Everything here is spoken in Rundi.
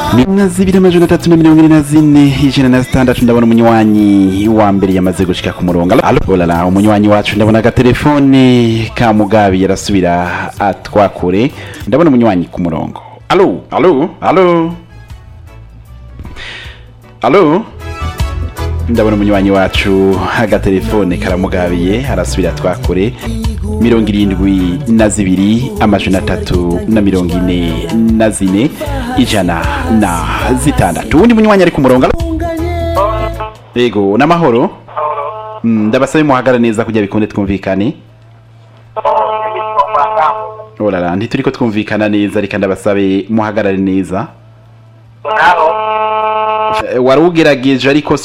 na zibiri amajana atatu na mirongo ine na zine ijana na zitandatu ndabona umunywanyi wa mbere yamaze gushika ku murongo alo olala umunywanyi wacu ndabona agatelefone ka mugabi yarasubira atwakure ndabona umunywanyi ku murongo alo alo alo alo ndabona umunywanyi wacu agatelefone karamugabiye arasubira twakure mirongo irindwi na zibiri amajana atatu na mirongo ine na zine ijana na zitandatu uwundi munywanyi ari ku murongo alo? yego n'amahoro Mm, ndabasabe muhagara neza kugira bikunde twumvikane orara ntituriko twumvikana neza reka ndabasabe muhagarare neza Eh, wari ugerageje ariko si